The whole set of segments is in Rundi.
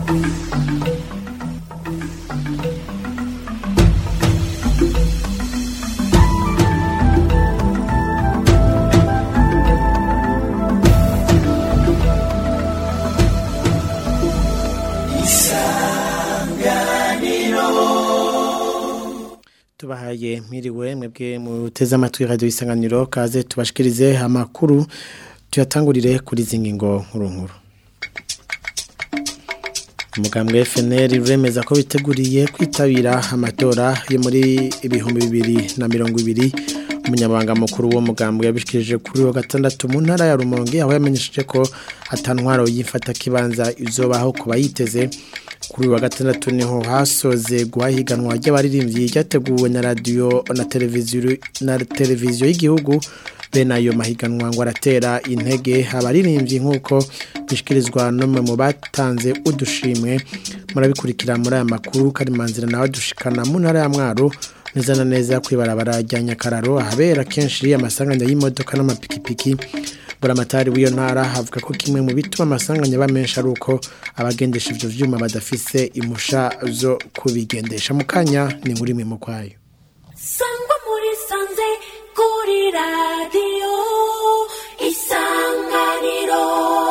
tubahaye mwiriwe mwebwe muteze amatwi radio isanganiro kaze tubashikirize amakuru tuyatangurire kuri zingingo nkuru nkuru umugambwe FNL uremeza ko biteguriye kwitabira amatora yo muri ibihumbi bibiri na mirongo ibiri umunyamabanga mukuru wo mugambwe yabishikirije kuri wa gatandatu mu ntara ya Rumonge aho yamenyesheje ko atantwaro y'imfata kibanza izobaho kuba yiteze kuri wa gatandatu niho hasoze guhahiganwa ry'abaririmbyi ryateguwe na radio na televiziyo na televiziyo y'igihugu bene ayo mahiganwa ngo aratera intege abaririmbyi nk'uko bishyikirizwa n'umwe mu batanze udushimwe murabikurikira muri aya makuru karimanzira nawe dushikana mu ntara ya mwaro neza na neza kwibarabara rya nyakararo ahabera kenshi amasanganya y'imodoka n'amapikipiki buramatari w'iyo ntara havuga ko kimwe mu bituma amasanganya aba menshi ari uko abagendesha ibyo byuma badafise impusha zo kubigendesha mu kanya ni nkuru imwe mu kwayo sangwa muri sanze kuri radiyo isanganiro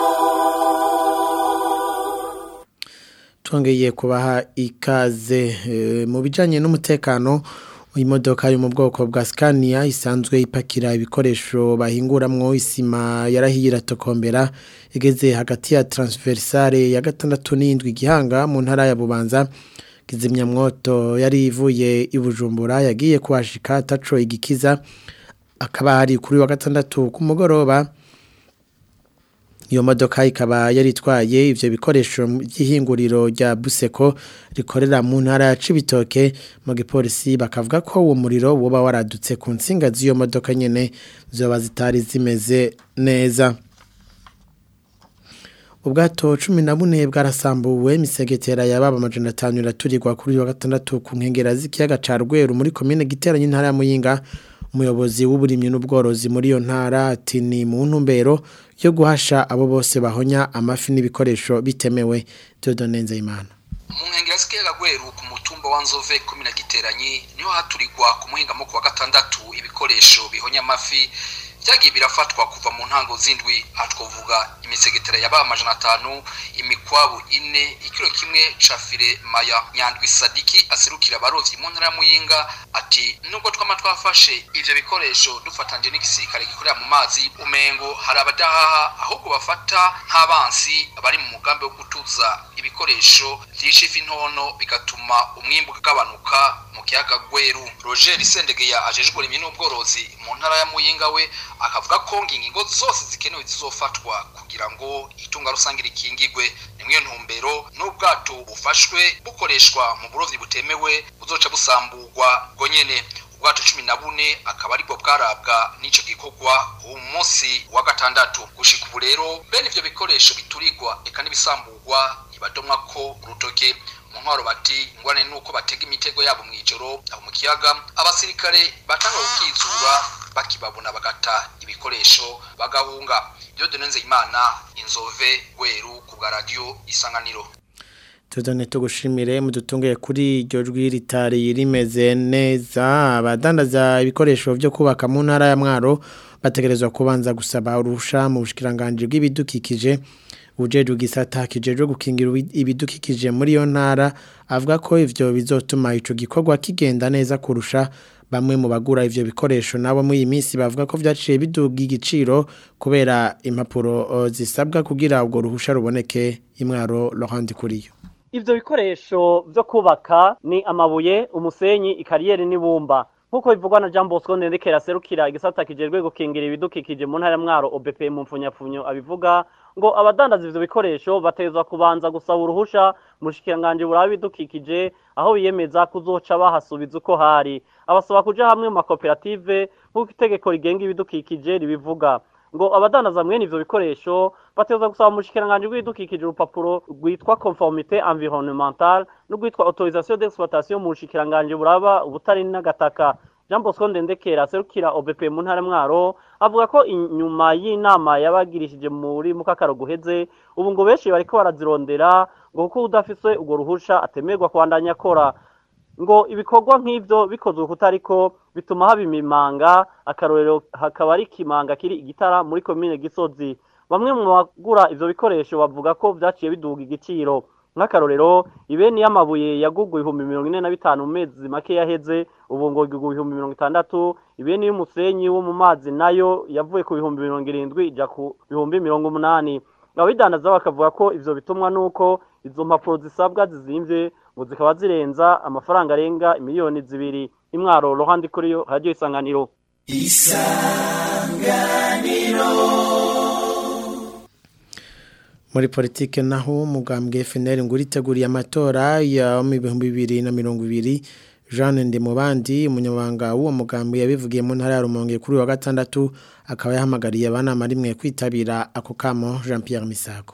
twongeye kubaha ikaze mu bijyanye n'umutekano imodoka yo mu bwoko bwa Scania isanzwe ipakira ibikoresho bahinguramwo isima yarahiye iratokombera igeze hagati ya transversale ya gatandatu n'indwi gihanga mu ntara ya Bubanza kizimyamwoto yari ivuye i Bujumbura yagiye kuhashika ataco igikiza akaba hari kuri wa gatandatu ku mugoroba iyo modoka ikaba yaritwaye ivyo bikoresho by'ihinguriro rya Buseko rikorera mu ntara ya Cibitoke mu gipolisi bakavuga ko uwo muriro woba waradutse ku nsinga z'iyo modoka nyene zoba zitari zimeze neza ubwato cumi na bune bwarasambuwe imisegetera yababa amajana atanu iraturirwa kuri wa gatandatu ku nkengera z'ikiyaga ca Rweru muri komine giteranye intara ya Muyinga umuyobozi w'uburimyi n'ubworozi muri iyo ntara ati ni mu ntumbero yo guhasha abo bose bahonya amafi n'ibikoresho bitemewe Dieudonne Nzeyimana mu nkengero z'ikiyaga Rweru ku mutumba wa Nzove komine giteranye niho haturirwa ku muhingamo ku wa gatandatu ibikoresho bihonya amafi byagiye birafatwa kuva mu ntango z'indwi aha twavuga imisegetera yaba amajana atanu imikwabu ine ikiro kimwe ca file maya nyandwi sadiki aserukira abarovyi mu ntara ya muyinga ati nubwo twama twafashe ivyo bikoresho dufatanje n'igisirikare gikorera mu mazi umengo hari abadahaha ahubwo bafata nk'abansi bari mu mugambi wo gutuza ibikoresho vyishe ifi ntono bigatuma umwimbu ugabanuka mu kiyaga Gweru Roger Sendegeya ajejwe uburimyi n'ubworozi mu ntara ya Muyinga we akavuga ko ingingo zose zikenewe zizofatwa kugira ngo itunga rusange rikingigwe nimwe ntumbero n'ubwato bufashwe bukoreshwa mu burovyi butemewe buzoca busamburwa bwo nyene ubwato cumi na bune akaba aribwo bwarabwa n'ico gikorwa uwo munsi wa gatandatu gushika ubu rero bene ivyo bikoresho biturirwa eka n'ibisamburwa ntibadomwa ko urutoke mu ntwaro bati ngwane nuko batega imitego yabo mw'ijoro aho mu kiyaga abasirikare batanga gukizura bakibabona bagata ibikoresho bagahunga Dieudonne Nzeyimana inzove Gweru ku bwa radio isanganiro Tudone tugushimire mudutungiye kuri iryo jwi ritari rimeze neza abadandaza ibikoresho byo kubaka mu ntara ya Mwaro bategerezwa kubanza gusaba urusha mu bushikiranganje bw'ibidukikije ujeje gisata kijeje gukingira ibidukikije muri yo ntara avuga ko ivyo bizotuma ico gikorwa kigenda neza kurusha bamwe mu bagura ivyo bikoresho nabo muri iyi minsi bavuga ko vyaciye biduga igiciro kubera impapuro uh, zisabwa kugira ubwo ruhusha ruboneke imwaro Laurent Kuriyo ivyo bikoresho vyo kubaka ni amabuye umusenyi ikariyeri n'ibumba nkuko bivugwa na Jean Bosco Ndendekera serukira igisata kijejwe gukingira ibidukikije mu ntara ya Mwaro OBP mu mfunyapfunyo abivuga ngo abadandaza ivyo bikoresho batezwa kubanza gusaba uruhusha mushikiranganje burabe bidukikije aho biyemeza kuzoca bahasubiza uko hari abasaba kuja hamwe mu makoperative nk'uko itegeko rigenga ibidukikije ribivuga ngo abadandaza mwene ivyo bikoresho batezwa gusaba mushikiranganje bw'ibidukikije urupapuro rwitwa conformité environnementale n'urwitwa autorisation d'exploitation mu bushikiranganje buraba ubutari n'agataka Jean Bosco Ndendekera serukira OBP mu ntara mwaro avuga ko inyuma y'inama yabagirishije muri mukakaro guheze ubu ngo benshi bariko barazirondera ngo kuko udafise urwo ruhusha atemerwa kubandanya akora ngo ibikorwa nk'ivyo bikozwe kutariko bituma haba imimanga akarorero hakaba ari ikimanga kiri igitara muri komine gisozi bamwe mu bagura ivyo bikoresho bavuga ko vyaciye biduga igiciro nk'akarorero ibeni y'amabuye yagugwa ibihumbi mirongo ine na bitanu mu mezi make yaheze ubu ngo igugwa ibihumbi mirongo itandatu ibeni y'umusenyi wo mu mazi nayo yavuye ku bihumbi mirongo irindwi ija ku bihumbi mirongo umunani ababidandaza bakavuga ko ivyo bitumwa nuko izo mpapuro zisabwa zizimvye ngo zikaba zirenza amafaranga arenga miliyoni zibiri imwaro rohandi kuri yo radio isanganiro muri politike naho umugambwe FNL ngo uriteguriye amatora ya mu bihumbi bibiri na mirongo ibiri Jeanne Ndimubandi umunyamabanga w'uwo mugambwe yabivugiye mu ntara ya Rumonge kuri uyu wa gatandatu akaba yahamagariye abana rimwe kwitabira ako kamo Jean Pierre Misago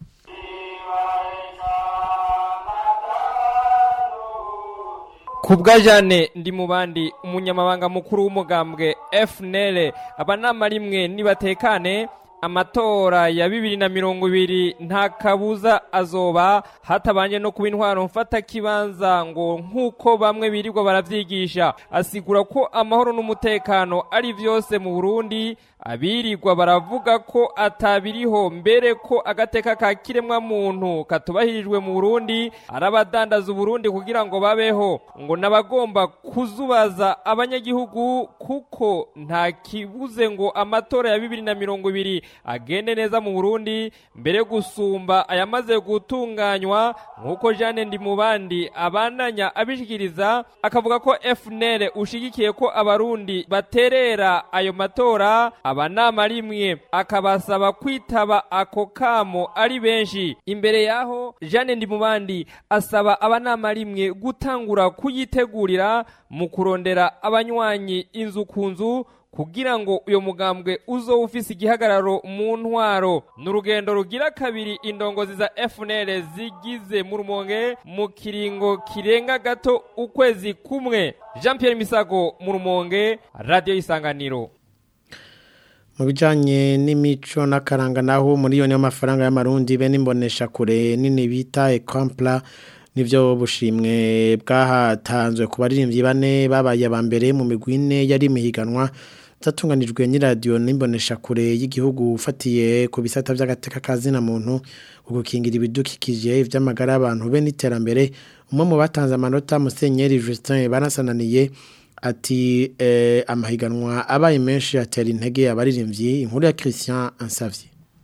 kubwa Jane ndi mubandi umunyamabanga mukuru w'umugambwe FNL abanama rimwe nibatekane amatora ya bibiri na mirongo ibiri nta kabuza azoba hatabanje no kuba intwaro mfata kibanza ngo nk'uko bamwe birirwa baravyigisha asigura ko amahoro n'umutekano ari vyose mu Burundi abirirwa baravuga ko atabiriho mbere ko agateka ka kiremwa muntu katubahirijwe mu Burundi arabadandaza Burundi kugira ngo babeho ngo nabagomba kuzubaza abanyagihugu kuko nta kibuze ngo amatora ya bibiri na mirongo ibiri agende neza mu Burundi mbere gusumba ayamaze gutunganywa nk'uko Jeanne Ndimubandi abandanya abishikiriza akavuga ko FNL ushigikiye ko abarundi baterera ayo matora abanama rimwe akabasaba kwitaba ako kamo ari benshi imbere yaho Jeanne Ndimubandi asaba abanama rimwe gutangura kuyitegurira mu kurondera abanywanyi inzu ku nzu kugira ngo uyo mugambwe uzo ufise igihagararo mu ntwaro n'urugendo rugira kabiri indongozi za FNL zigize mu rumonge mu kiringo kirenga gato ukwezi kumwe Jean Pierre Misago mu rumonge radio isanganiro mu bijanye n'imico n'akaranga naho miliyoni y'amafaranga y'amarundi be n'imbonesha kure nini bita Ecompla nivyo bushimwe bwahatanzwe ku baririmbyi bane babaye aba mbere mu migwi ine yari imihiganwa zatunganijwe n'iradiyo n'imbonesha kure y'igihugu ufatiye ku bisata by'agateka kazina muntu ugukingira ibidukikije ivy'amagara y'abantu be n'iterambere umwe mu batanze amanota Musenyeri Justin banasananiye ati eh, amahiganwa abaye menshi atera intege abaririmbyi inkuru ya Christian Ansavye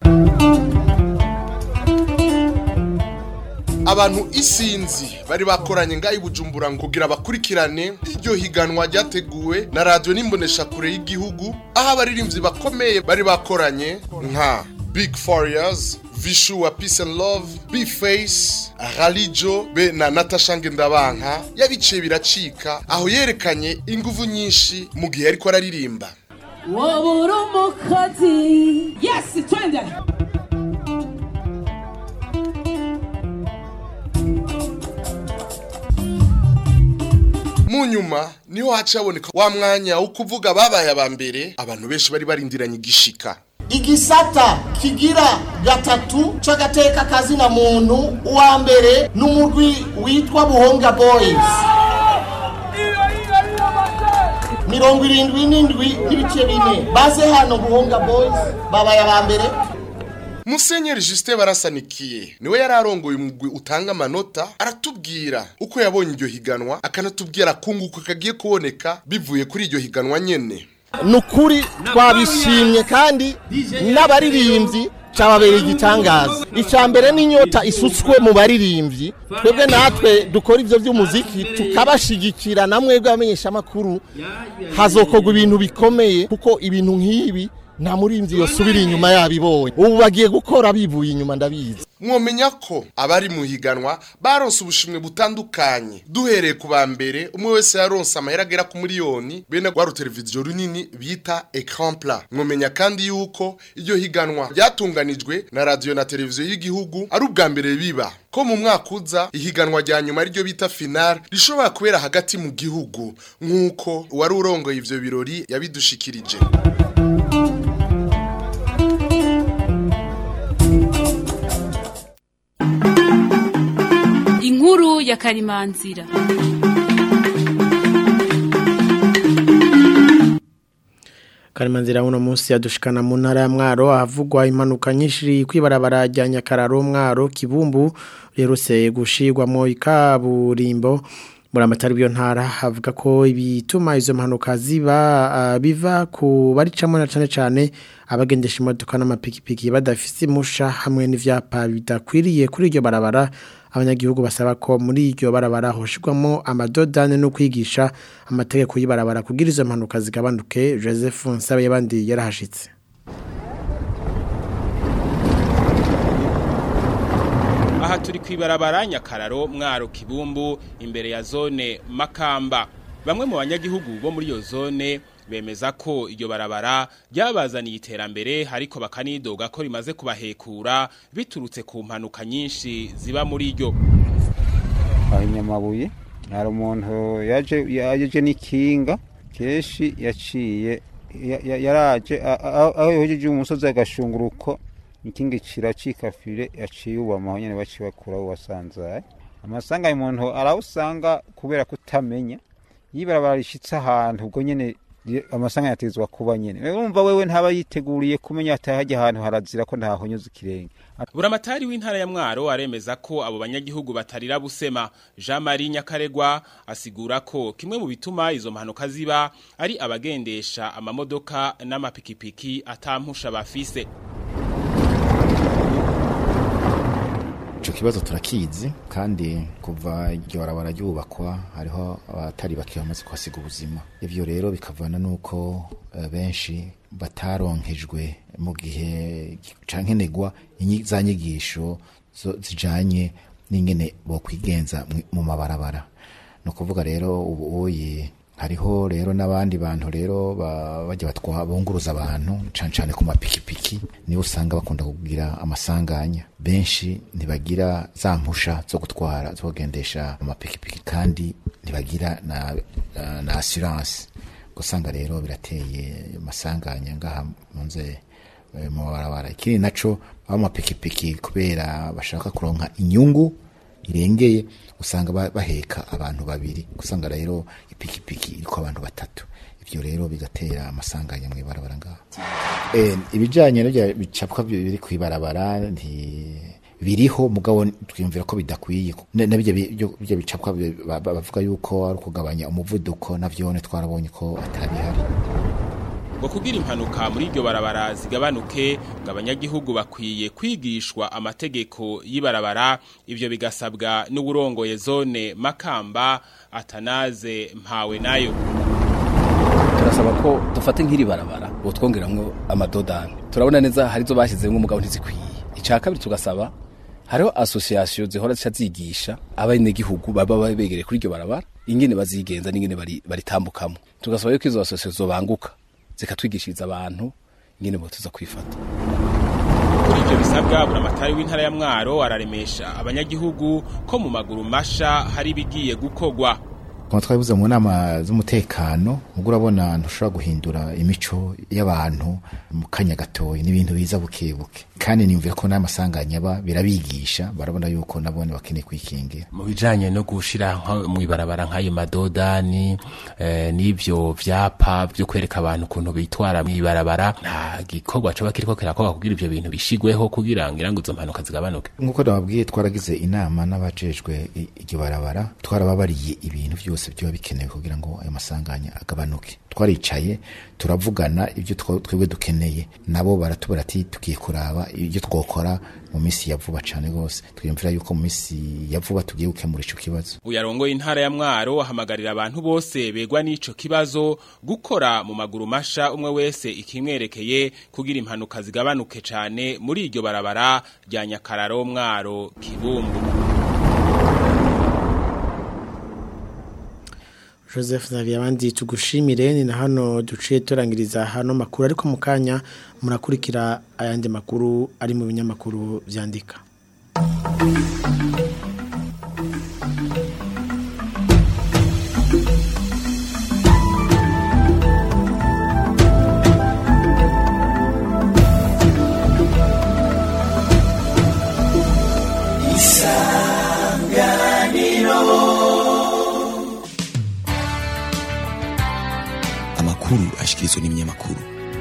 abantu isinzi bari bakoranye ngaho bujumbura ngo kugira bakurikirane iryo higanwa ryateguwe na radiyo n'imboneshakure y'igihugu aho abaririmbyi bakomeye bari bakoranye nka big fariyazi vishu wa peace and love b-face ralijo be na natasha ngendabanka yabiciye biracika aho yerekanye inguvu nyinshi mu gihe ariko araririmba wowe uri umukozi yesi twende mu nyuma niho haca haboneka wa mwanya wo kuvuga babaye aba mbere abantu benshi bari barindiranye igishika igisata kigira gatatu c'agateka kazina muntu uwa mbere n'umugwi witwa buhonga boys mirongo irindwi n'indwi n'ibice bine baze hano buhonga boys babaye aba mbere musenyeri Justin barasanikiye niwe yari arongoye umugwi utanga amanota aratubwira uko yabonye iryo higanwa akanatubwira kunguka kagiye kuboneka bivuye kuri iryo higanwa nyene ni ukuri twabishimye kandi n'abaririmbyi cyababereye igitangaza icya mbere n'inyota isutswe mu baririmbyi twebwe natwe dukora ibyo by'umuziki tukabashigikira na mwebwe abamenyeshamakuru hazokorwa ibintu bikomeye kuko ibintu nk'ibi nta murinzi yosubira inyuma yabibonye ubu bagiye gukora bivuye inyuma ndabizi mwomenya ko abari mu higanwa baronse ubushimwe butandukanye duhereye ku ba mbere umwe wese yaronse amahera agera ku miliyoni bene rwa ruteleviziyo runini bita ecran plat mwomenya kandi yuko iryo higanwa ryatunganijwe na radiyo na televiziyo y'igihugu ari ubwa mbere biba ko mu mwaka uza ihiganwa rya nyuma ariryo bita final rishobora kubera hagati mu gihugu nk'uko uwari urongoye ivyo birori yabidushikirije inkuru ya karimanzira Karimanzira uno munsi yadushikana mu ntara ya Mwaro ahavugwa impanuka nyinshi kwibarabara rya Nyakararo Mwaro Kibumbu rerutse gushirwamo ikaburimbo buramatari byo ntara havuga ko ibituma izo mpanuka ziba uh, biva ku baricamo na cane cane abagendesha imodoka n'amapikipiki badafise imusha hamwe n'ivyapa bidakwiriye kuri iryo barabara abanyagihugu basaba ko muri iryo barabara hoshirwamo amadodane no kwigisha amategeko y'ibarabara kugira izo mpanuka zigabanuke Joseph Nsabe yabandi yarahashitse aha turi kwibarabara nyakararo mwaro kibumbu imbere ya zone makamba bamwe mu banyagihugu bo muri iyo zone bemeza ko iryo barabara ryabazaniye iterambere ariko bakanidoga ko rimaze kubahekura biturutse ku mpanuka nyinshi ziba muri ryo aho inyamabuye hari umuntu yaje yaje n'ikinga kenshi yaciye yaraje aho yohejeje umusozi agashunguruko ikinga kiracika fire yaciye ubama aho nyene baciye bakura wasanzaye amasanga umuntu arawusanga kubera kutamenya yibarabara rishitse ahantu ubwo nyene amasanga yatezwa kuba nyene urumva wewe ntaba yiteguriye kumenya atahajya ahantu harazira ko ntahonyuza ikirenge buramatari w'intara ya mwaro aremeza ko abo banyagihugu batarira busema Jean Marie Nyakaregwa asigura ko kimwe mu bituma izo mpanuka ziba ari abagendesha amamodoka n'amapikipiki atampusha bafise ico kibazo turakizi kandi kuva iryo barabara ryubakwa hariho abatari bake bamaze kuhasiga ubuzima ivyo rero bikavana nuko uh, benshi bataronkejwe mu gihe cankenegwa za nyigisho zijanye n'ingene bokwigenza mu mabarabara no kuvuga rero ubu uyi hariho rero n'abandi bantu rero bajya batwa bunguruza abantu cyane cyane ku mapikipiki nibo usanga bakunda kugira amasanganya benshi ntibagira za mpusha zo gutwara zo kugendesha amapikipiki kandi ntibagira na, na, na assurance gusanga rero birateye amasanganya ngaha munze mu barabara ikindi naco abo mapikipiki kubera bashaka kuronka inyungu irengeye usanga baheka abantu babiri usanga rero ipikipiki iriko abantu batatu ivyo rero bigatera amasanganya mu ibarabara ngaho eh ibijanye n'ibyo bicapwa biri ku ibarabara nti biriho mugabo twiyumvira ko bidakwiye nabyo byo bicapwa bavuga yuko ari kugabanya umuvuduko navyone twarabonye ko atari hari ngo kugira impanuka muri iryo barabara zigabanuke ngo abanyagihugu bakwiye kwigishwa amategeko y'ibarabara ivyo bigasabwa n'uburongoye zone makamba atanaze mpawe nayo turasaba ko dufate nk'iri barabara botwongeramwo amadodani turabona neza hari zo bashyizemo umugabo ntizikwiye icya kabiri tugasaba hariho asosiyasiyo zihora zica zigisha abenegihugu baba begereye kuri iryo barabara ingene bazigenza n'ingene baritambukamo tugasaba yuko izo asosiyasiyo zobanguka zikatwigishiriza abantu ingene botuza kwifata kuri ibyo bisabwa buramatari w'intara ya mwaro araremesha abanyagihugu ko mu maguru masha hari ibigiye gukorwa kuma twabibuze mu nama z'umutekano ubwo urabona ntushobora guhindura imico y'abantu mu kanya gatoya n'ibintu biza bukebuke kandi nimvira ko n'amasanganya aba birabigisha barabona yuko nabone bakeneye kwikingira mu bijanye no gushira mu ibarabara nk'ayo madodani eh, n'ivyo vyapa vyo kwereka abantu ukuntu bitwara mu ibarabara nta gikorwa coba kiriko kirakorwa kugira ivyo bintu bishigweho kugira ngira ngo izo mpanuka zigabanuke nk'uko nababwiye twaragize inama n'abajejwe iryo barabara twarababariye ibintu vyose byose biba bikenewe kugira ngo ayo masanganya agabanuke twaricaye turavugana ibyo twebwe dukeneye nabo baratubara ati tugiye kuraba ibyo twokora mu minsi ya vuba cyane rwose twiyumvira yuko mu minsi ya vuba tugiye gukemura ico kibazo uyarongoye intara ya mwaro ahamagarira abantu bose begwa n'ico kibazo gukora mu maguru masha umwe wese ikimwerekeye kugira impanuka zigabanuke cyane muri iryo barabara rya nyakararo mwaro kibumbu Joseph Xavier abandi tugushimire ni na hano duciye turangiriza hano makuru ariko mu kanya murakurikira ayandi makuru ari mu binyamakuru byandika Isanganiro amakuru ashikirizwa n'ibinyamakuru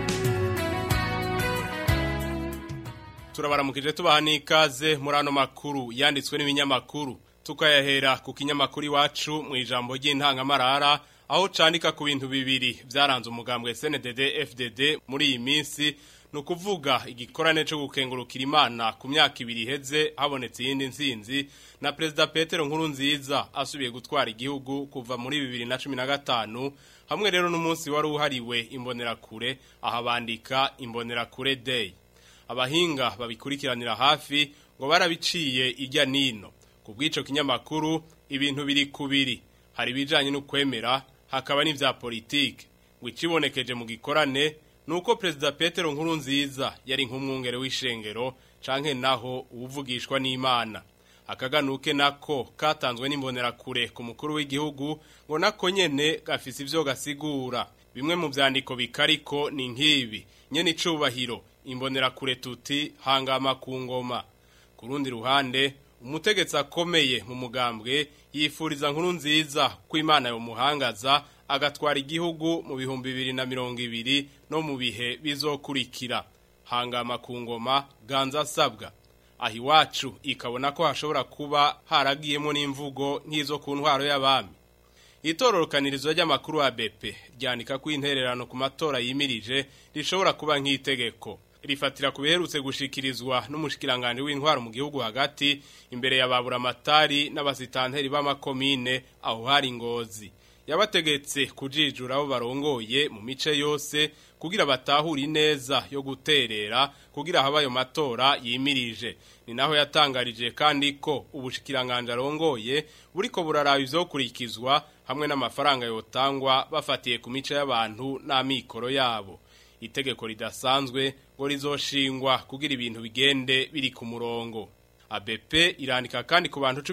turabaramukije tubaha n'ikaze muri ano makuru yanditswe n'ibinyamakuru tukayahera ku kinyamakuru iwacu mu ijambo ry'intangamarara aho candika ku bintu bibiri byaranze umugambwe SNDD FDD muri iyi minsi ni ukuvuga igikorane cyo gukengurukira imana ku myaka ibiri iheze habonetse iyindi nsinzi na perezida Petero nkuru nziza asubiye gutwara igihugu kuva muri bibiri na cumi na gatanu hamwe rero n'umunsi wari uhariwe imbonerakure aha bandika imbonerakure day abahinga babikurikiranira hafi ngo barabiciye ijya nino ku bw'icyo kinyamakuru ibintu biri kubiri hari ibijyanye no kwemera hakaba n'ibya politiki ngo ikibonekeje mu gikorane ni uko perezida Petero nkuru nziza yari nk'umwungere w'ishengero canke naho uwuvugishwa n'imana akaganuke nako katanzwe n'imbonerakure ku mukuru w'igihugu ngo nako nyene gafise ivyo gasigura bimwe mu vyandiko bikariko ni nk'ibi nyene icubahiro imbonerakure tuti hangama ku ngoma ku rundi ruhande umutegetsi akomeye mu mugambwe yifuriza nkuru nziza ko imana yomuhangaza agatwara igihugu mu bihumbi bibiri na mirongo ibiri no mu bihe bizokurikira hangama ku ngoma ganza asabwa aho iwacu ikabona ko hashobora kuba haragiyemo n'imvugo nk'izo ku ntwaro y'abami itororokanirizo ry'amakuru ya bepe ryandika ko intererano ku matora yimirije rishobora kuba nk'itegeko rifatira ku biherutse gushikirizwa n'umushikiranganje w'intwaro mu gihugu hagati imbere ya baburamatari n'abasitanteri b'amakomine aho hari ngozi yabategetse kujijura abo barongoye mu mice yose kugira batahura neza yo guterera kugira habayo matora yimirije ni naho yatangarije kandi ko ubushikiranganje arongoye buriko buraraba ivyokurikizwa hamwe n'amafaranga yotangwa bafatiye ku mice y'abantu n'amikoro yabo itegeko ridasanzwe ngo rizoshingwa kugira ibintu bigende biri ku murongo ABP irandika kandi ku bantu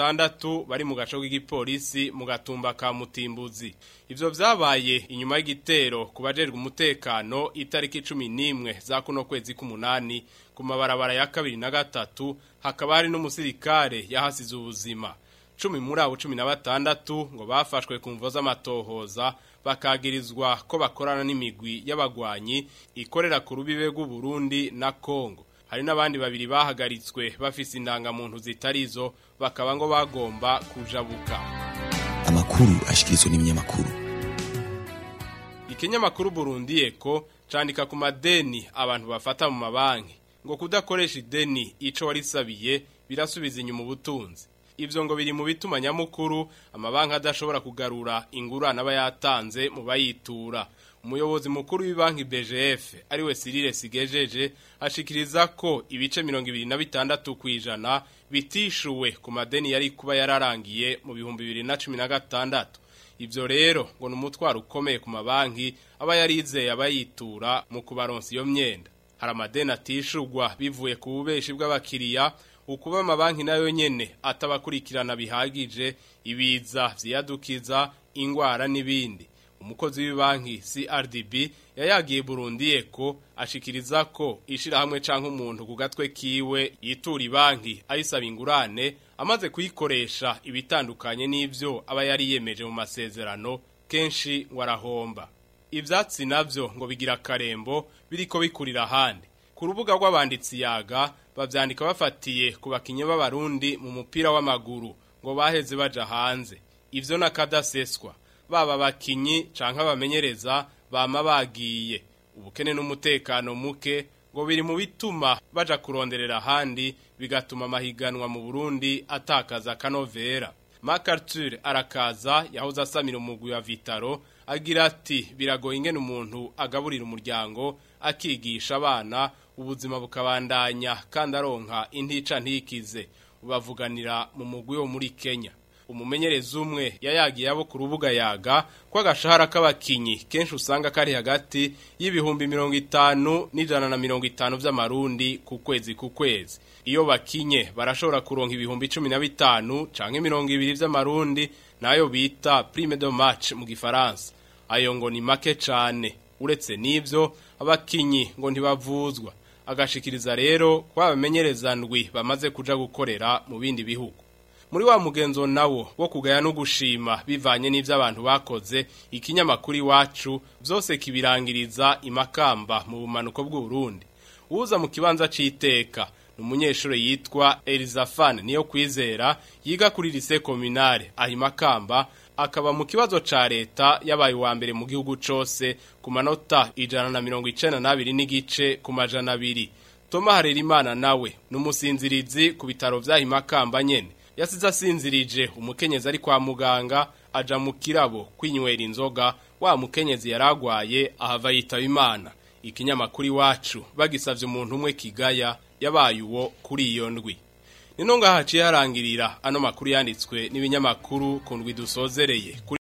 16 bari mu gaco k'igipolisi mu gatumba ka Mutimbuzi ivyo vyabaye inyuma y'igitero kubajerwe umutekano itariki 11 za kuno kwezi k'umunani ku mabarabara ya kabiri na gatatu hakaba hari n'umusirikare yahasize ubuzima cumi muri abo cumi na batandatu ngo bafashwe ku mvo z'amatohoza bakagirizwa ko bakorana n'imigwi y'abagwanyi ikorera ku rubibe rw'uburundi na kongo hari n'abandi babiri bahagaritswe bafise indangamuntu zitarizo bakaba ngo bagomba kujabuka amakuru ashikirizwa n'ibinyamakuru ikinyamakuru burundi eko candika ku madeni abantu bafata mu mabanki ngo kudakoresha ideni ico warisabiye birasubiza inyuma ubutunzi ivyo ngo biri mu bituma nyamukuru amabanki adashobora kugarura ingurane aba yatanze mu bayitura umuyobozi mukuru w'ibanki BGF ariwe Cyril Sigejeje ashikiriza ko ibice 26 kwijana bitishuwe ku madeni yari kuba yararangiye mu bihumbi 2016 ivyo rero ngo numutwaro ukomeye ku mabanki aba yarizeye abayitura mu kubaronsa iyo myenda hari amadeni atishurwa bivuye ku bubeshi bw'abakiriya ukuba amabanki nayo nyene atabakurikirana bihagije ibiza vyiyadukiza ingwara n'ibindi umukozi w'ibanki CRDB yayagiye Burundi eko ashikiriza ko ishirahamwe canke umuntu ku gatwe kiwe yitura banki ayisaba ingurane amaze kuyikoresha ibitandukanye n'ivyo aba yari yemeje mu masezerano kenshi ngo arahomba ivyatsi navyo ngo bigira karembo biriko bikurira handi ku rubuga rw'abanditsi yaga bavyandika bafatiye ku bakinyi b'abarundi mu mupira w'amaguru ngo baheze baja hanze ivyo nakadaseswa baba bakinyi canke abamenyereza bama bagiye ubukene n'umutekano muke ngo biri mu bituma baja kuronderera handi bigatuma amahiganwa mu Burundi atakaza kanovera MacArthur arakaza yahoze asamira umugwi wa Vitaro agira ati biragoye ingene umuntu agaburira umuryango akigisha abana ubuzima bukabandanya kandi aronka intica ntikize ubavuganira mu mugwi wo muri Kenya umumenyereza umwe yayagiye abo ku rubuga yaga ko agashahara k'abakinyi kenshi usanga kari hagati y'ibihumbi mirongo itanu n'ijana na mirongo itanu vy'amarundi ku kwezi ku kwezi iyo bakinye barashobora kuronka ibihumbi cumi na bitanu canke mirongo ibiri vy'amarundi nayo bita prime de match mu gifaransa ayo ngo ni make cane uretse n'ivyo abakinyi ngo ntibavuzwa agashikiriza rero ko abamenyereza ndwi bamaze kuja gukorera mu bindi bihugu muri wa mugenzo nawo wo kugaya no gushima bivanye n'ivyo abantu bakoze ikinyamakuru iwacu byose kibirangiriza imakamba mu bumanuko bw'u Burundi uza mu kibanza c'iteka umunyeshuri yitwa Elizafane niyo kwizera yiga kuri lycée communale ahimakamba akaba mu kibazo ca leta yabaye wa mbere mu gihugu cose ku manota ijana na mirongo icenda n'abiri n'igice ku majana abiri Toma Harerimana nawe numusinzirizi ku bitaro vya Himakamba nyene yasize asinzirije umukenyezi ari kwa muganga aja mu kirabo kwinywera inzoga wa mukenyezi yaragwaye ahava yitaba imana ikinyamakuru iwacu bagisavye umuntu umwe kigaya yabaye uwo kuri iyo ndwi nino ngaha haciye harangirira ano makuru yanditswe n'ibinyamakuru ku ndwi dusozereye